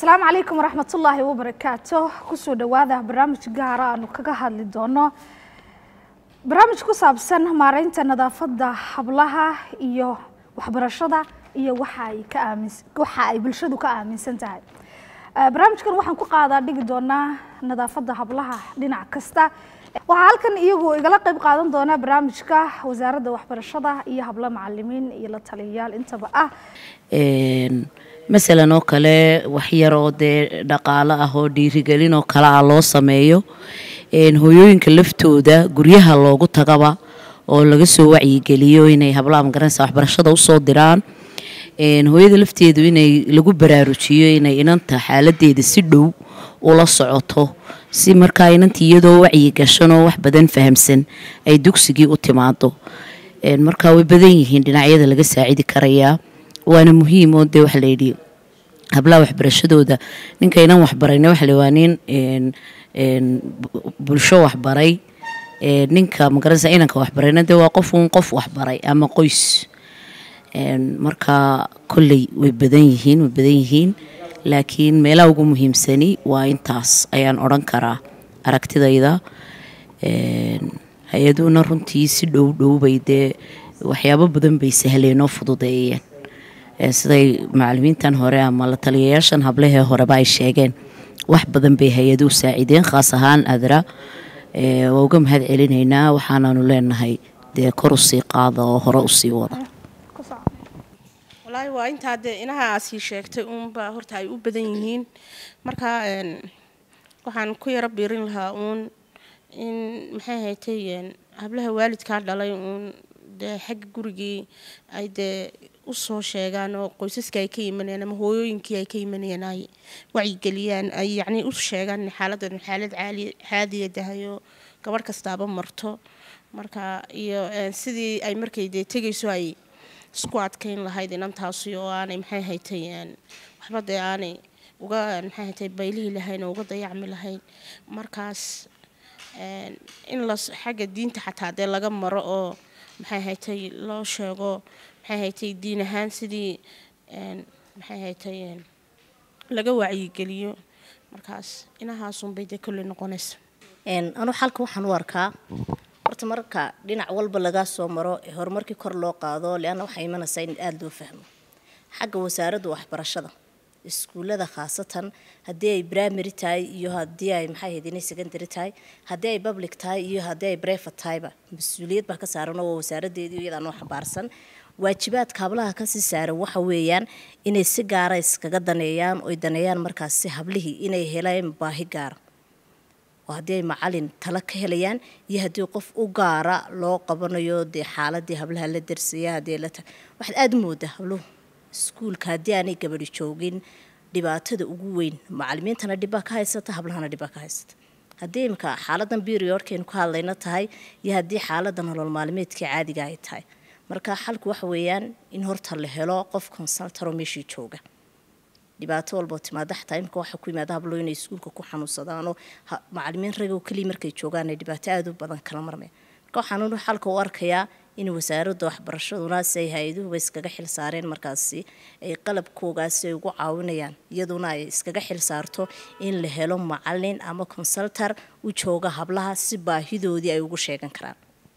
asalaamu calaykum waraxmatullaahi wabarakaatu kusoo dhowaada barnaamij gaara aanu kaga hadli doono barnaamij ku saabsan maareynta nadaafadda hablaha iyo waxbarashada iyo waxa ay ka aamin waxa ay bulshadu ka aaminsan tahay barnaamijkan waxaan ku qaadaa dhigi doonaa nadaafadda hablaha dhinac kasta waxaa halkan iyagu igala qayb qaadan doona barnaamijka wasaaradda waxbarashada iyo hablo macalimiin iyo la taliyayaal intaba ah masalan oo kale waxyar oo dee dhaqaalo ah oo dhiirigelin oo kale ah loo sameeyo hooyooyinka laftooda guryaha loogu tagaba oo laga soo wacyigeliyo inay hablaha magaranaysa waxbarashada usoo diraan hooyada lafteedu inay lagu baraarujiyo inay inanta xaaladeeda si dhow ula socoto si markaa inantii iyadoo wacyi gashanoo wax badan fahamsan ay dugsigii u timaado markaa way badan yihiin dhinacyada laga saacidi karayaa waana muhiim oo dee waxa layidhi hablaha waxbarashadooda ninka inan waxbarayna waxa waa nin bulsho waxbaray ninka magaranaysa inanka waxbarayna dee waa qof uun qof waxbaray ama qoys markaa kolley way badan yihiin way badan yihiin laakiin meelaha ugu muhiimsani waa intaas ayaan odhan karaa aragtidayda hay-aduhuna runtii si dhow dhowbay dee waxyaabo badan bay sahleen oo fududeeyeen siday macalimiintan hore ama la taliyayaashan hablahee horeba ay sheegeen wax badan bay hay-aduhu saacideen khaas ahaan adra waa uga mahad celinaynaa waxaanaanu leenahay dee kor usii qaada oo hore usii wada walaahi waa intaa dee inaha aasii sheegtay uunba horta ay u badan yihiin markaa waxaan ku yaro biirin lahaa uun in maxay haytay hablaha waalidkaa dhalay uun dee xagga gurigii ay dee usoo sheegaan oo qoysaska ay ka imanayaan ama hooyooyinkii ay ka imanayaan ay wacyigeliyaan ay yacnii u sheegaan in xaaladan xaalad caali caadiya tahay oo gabadh kastaaba marto marka iyo sidii ay markay dee tegayso ay isku adkeyn lahayd inantaasi oo aanay maxay haytay waxba dee aanay uga maxay haytay baylihii lahayn oo uga dayacmi lahayn markaas in la xagga diinta xataa dee laga maro oo maxay haytay loo sheego maxay haytay diin ahaan sidii maxay haytay laga wacyigeliyo markaas inahaasunbay dee kolley noqonaysa anu xalka waxaan u arkaa horta marka dhinac walba lagaa soo maro ee horumarkii kor loo qaado leanna waxaa imanaysaa in aada loo fahmo xagga wasaaradda waxbarashada iskuullada khaasatan haddii ay primary tahay iyo haddii ay maxay ahayd inay secondary tahay haddii ay public tahay iyo haddii ay brevet tahayba mas-uuliyad baa ka saaran oo waa wasaaraddeedii iyadaa noo xambaarsan waajibaadka hablaha kasii saaran waxa weeyaan inay si gaara iskaga daneeyaan oy daneeyaan markaas si hablihii inay helaan baahi gaara oo haddii ay macalin tala ka helayaan iyo haddii qof u gaara loo qabanayo dee xaaladii hablaha la darsaya haddii la ta waxaad aada u moodaa habluhu iskuulka haddii aanay gabadhi joogin dhibaatada ugu weyn macalimiintana dhibbaa ka haysata hablahana dhibbaa ka haysata haddii imika xaaladan beriodkaynu ka hadlayna tahay iyo haddii xaalada nolol maalmeedkii caadiga ay tahay marka xalku waxa weeyaan in horta la helo qof consultaro meeshii jooga dhibaato walboo timaada xataa imika waxa ku yimaada hablo inay iskuulka ku xanuunsadaanoo macalimiin ragoo keliya markay joogaan ay dhibaato aada u badan kala marmeen marka waxaan xalka u arkayaa in wasaaradda waxbarashaduna si ay hay-aduhuba iskaga xil saareen markaasi ay qalabkoogaasi ay ugu caawinayaan iyaduna ay iskaga xil saarto in la helo macalin ama consultar u jooga hablaha si baahidoodii ay ugu sheegan karaan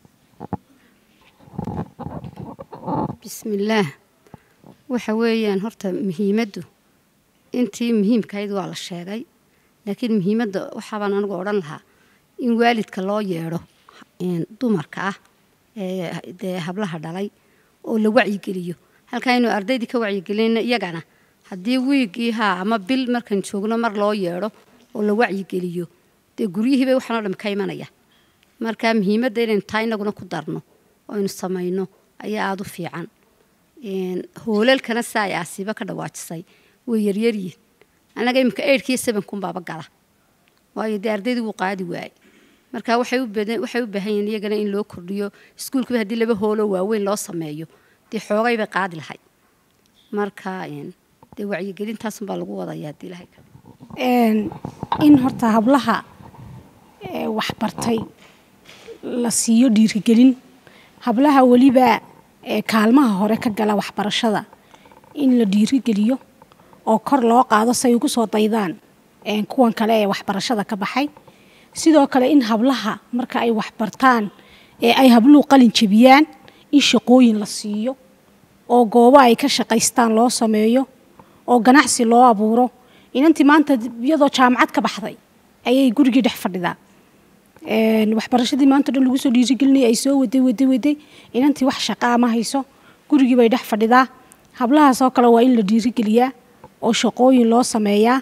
bismillaah waxa weeyaan horta muhiimaddu intii muhiimkahayd waa la sheegay laakiin muhiimadda waxaabaan anigu odhan lahaa in waalidka loo yeedho dumarka ah ee dee hablaha dhalay oo la wacyigeliyo halkaa inuu ardaydii ka wacyigelina iyagana haddii wiigii haa ama bil markaan joogno mar loo yeedho oo la wacyigeliyo dee guryihiibay waxaan oo dham ka imanaya marka muhiimadda inaynu taa inaguna ku darno oo aynu samayno ayaa aada u fiican hoolalkana saa ay asiibo ka dhawaajisay way yaryaryihin annaga iminka eidhkiiyo sebankunbaaba gala waayo dee ardaydii wuu qaadi waayey marka waxay u baahan yihiin iyagana in loo kordhiyo iskuulkiiba haddii laba hooloo waaweyn loo sameeyo dee xoogay bay qaadi lahayd marka dee wacyigelintaasunbaa lagu wadaya haddii lahay in horta hablaha waxbartay la siiyo dhiirigelin hablaha weliba kaalmaha hore ka gala waxbarashada in la dhiirigeliyo oo kor loo qaado say ugu soo daydaan een, kuwan kale ee waxbarashada ka baxay sidoo kale in hablaha marka ay waxbartaan ee ay habluhu qalin jebiyaan in shaqooyin la siiyo oo goobo ay ka shaqaystaan loo sameeyo oo ganacsi loo abuuro inantii maanta iyadoo jaamacad ka baxday ayay gurigii dhex fadhidaa Een, waxbarashadii maanta dhan lagu soo dhiirigelinayay ay soo waday waday waday inantii wax shaqaa ma hayso gurigii bay dhex fadhidaa hablahaasoo kale waa in la dhiirigeliyaa oo shaqooyin loo sameeyaa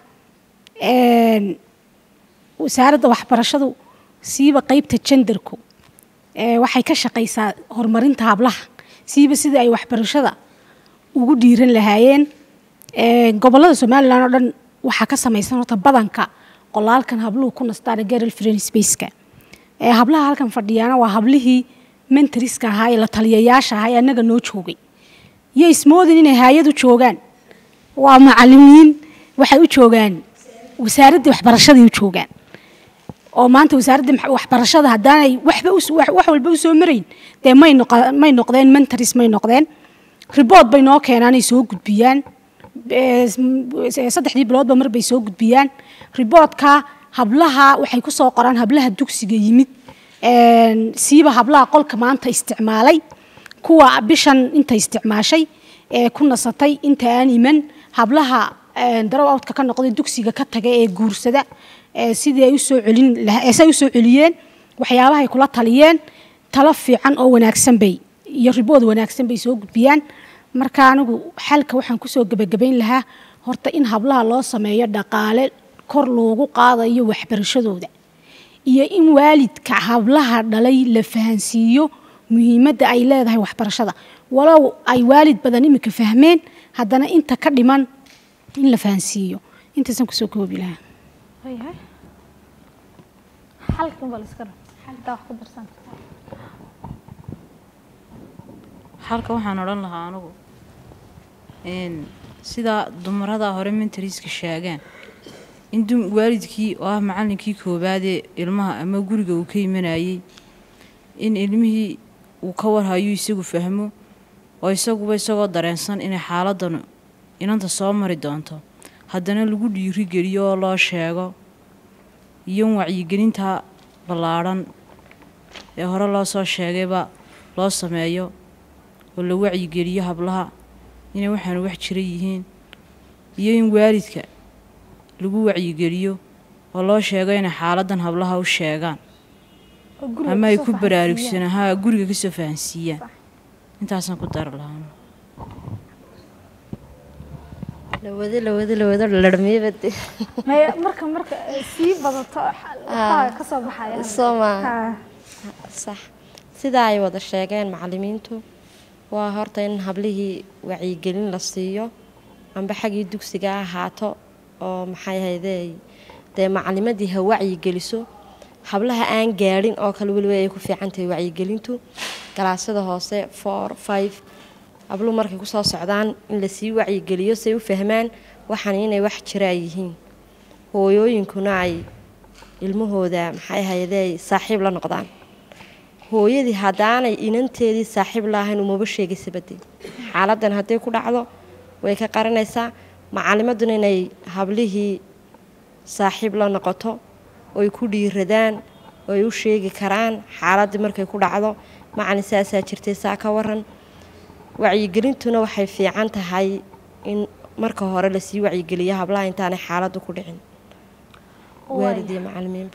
Een, wasaaradda waxbarashadu siiba qeybta jendarku ee, waxay ka shaqaysaa horumarinta hablaha siiba sidii ay waxbarashada ugu dhiiran lahaayeen Ee, gobolada somalilan oo dhan waxaa ka samaysan horta badanka qolaalkan habluhu ku nastaan girl friend spaceka ee hablaha halkan fadhiyaana waa hablihii mentoriska ahaa ee la taliyayaasha ahaa ee annaga noo joogay iyo ismoodin inay haayad u joogaan waa macalimiin waxay u joogaan wasaaraddii waxbarashaday u joogaan oo maanta wasaaradda max- waxbarashada haddaanay waxba us- wax wax walba usoo marayn dee may noqo- may noqdeen mentoris may noqdeen ribood bay noo keenaan ay soo gudbiyaan Ee, s- saddexdii biloodba mar bay soo gudbiyaan riboodka hablaha waxay ku soo qoraan hablaha dugsiga yimid Een, siiba hablaha qolka maanta isticmaalay kuwa bishan inta isticmaashay ee ku nasatay inta aan iman hablaha een, darow outka ka noqday dugsiga ka taga ee guursada ee sidii ay usoo celin laha- ee say usoo celiyeen waxyaabahay kula taliyeen talo fiican oo wanaagsan bay iyo ribood wanaagsan bay soo gudbiyaan marka anigu xalka waxaan kusoo gebagabayn lahaa horta in hablaha loo sameeyo dhaqaale kor loogu qaadayo waxbarashadooda iyo in waalidka hablaha dhalay la fahansiiyo muhiimadda ay leedahay waxbarashada walow ay waalid badan imika fahmeen haddana inta ka dhiman in la fahansiiyo intaasaan kusoo koobi lahaa waayahay xalkan baa la iska raba xalkaa wax ku darsan halka waxaan odhan lahaa anugu een, sidaa dumarada hore mentariska sheegaan in dum- waalidkii oo ah macalinkii koowaadee ilmaha ama guriga uu ka imanayay in ilmihii uu ka warhayo isagu fahmo oo isaguba isagoo dareensan inay xaaladanu inanta soo mari doonto haddana lagu dhiirigeliyo oo loo sheego iyo in wacyigelinta ballaadhan ee hore loo soo sheegayba loo sameeyo oo la wacyigeliyo hablaha inay waxaanu wax jira yihiin iyo in waalidka lagu wacyigeliyo oo loo sheego inay xaaladan hablaha u sheegaan oo guriga ama ay kusoo ku fahansiiyaan. baraarugsanaan ha guriga kasoo fahansiiyaan intaasaan ku dari lahaa lawado lawado lawado larmiyabade Maya- marka marka ay sii badato waxaa ka soo baxaya soo maaha Ha. sax sidaa ay wada sheegeen macalimiintu waa horta in hablihii wacyigelin la siiyo amba xaggii dugsiga ha ahaato oo maxay ahaydee dee macalimadii ha wacyigeliso hablaha aan gaadhin oo kale weliba ay ku fiican tahay wacyigelintu galaasada hoose four five habluhu markay kusoo socdaan in lasii wacyigeliyo say u fahmaan waxaan inay wax jiraa yihiin hooyooyinkuna ay ilmahooda maxay ahaydee saaxiib la noqdaan hooyadii haddaanay inanteedii saaxiib laahayn umaba sheegaysa bade xaaladan hadday ku dhacdo way ka qaranaysaa macalimaduna inay hablihii saaxiib la noqoto oy ku dhiiradaan oy u sheegi karaan xaaladii markay ku dhacdo macalin saasaa jirtay saa ka waran wacyigelintuna waxay fiican tahay in marka hore lasii wacyigeliyo hablaha intaanay xaaladdu ku dhicin waalid iyo macalimiinba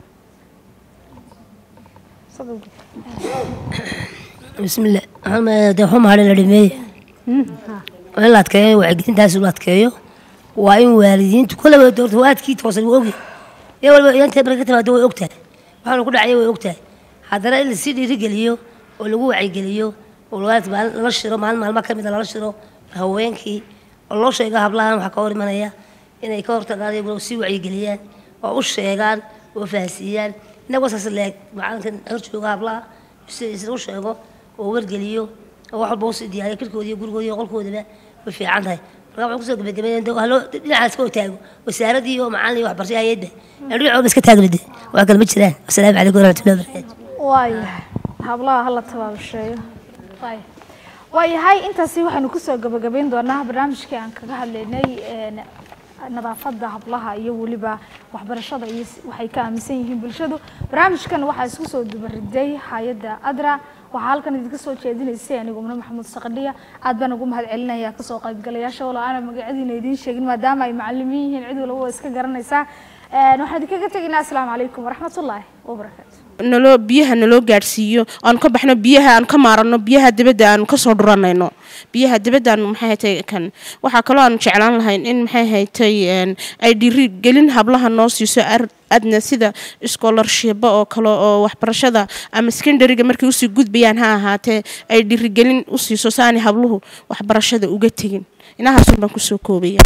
bismillah waxaan dee waxu mahadin la dhameeye waa in la adkeeyo wacyigelintaas la adkeeyo waa in waalidiintu kolleyba doorta waadkii toosan waa ogi iyo waliba inantay marka ka timaado way ogtahay waxaanu ku dhacaya way ogtahay haddana in lasii dhiirigeliyo oo lagu wacyigeliyo oo waalid maalin lala shiro maalin maalma ka mida lala shiro haweenkii oo loo sheego hablahan waxaa ka hor imanaya inay ka hortagaan iyaguna sii wacyigeliyaan oo u sheegaan oo fahansiiyaan inagoo saas leeg macalinkan hor jooga hablaha si isna u sheego oo wargeliyo oo wax walba usii diyaariyo kirkooda iyo gurigooda iyo qolkoodaba way fiican tahay marka waxaan kusoo gabagabeynaya de haloo dhinacaas ka taago wasaaradii iyo macalin iyo waxbarasho hayadda ee dhinacooda iska taagna de wax kale ma jiraan wasalaamu calaykum waraxmatullahi wabarakaatu waayahay hablaha hala tabaabusheeyo waaya waayahay intaasi waxaanu kusoo gabagabayn doonaa barnaamijkii aan kaga hadlaynay een, nadaafada hablaha iyo weliba waxbarashada iyo s- waxay ka aaminsan yihiin bulshadu barnaamijkan waxaa isku soo dubariday hay-adda adra waxaa halkan idinka soo jeedinaysay anigu umne maxamuud saqadhiya aad baan ugu mahad celinaya kasoo qaybgalayaasha wala aana magacyadiina idiin sheegin maadaama ay macalimiin yihiin cid walba waa iska garanaysaa Een, waxaan idinkaga tegaynaa asalaamu calaykum waraxmatullaahi wabarakaatu naloo biyaha naloo gaadhsiiyo aanu ka baxno biyaha aanu ka maarano biyaha dibadda aanu kasoo dhuranayno biyaha dibadda aanu maxay haytay kan waxaa kaloo aanu jeclaan lahayn in maxay haytay een, ay dhiri gelin hablaha noo siiso ar- adna sida scholarshiba oo kale oo waxbarashada ama secondariga markay usii gudbayaan ha ahaatee ay dhirigelin u siiso saani habluhu waxbarashada uga tegin inahaasun baan kusoo koobaya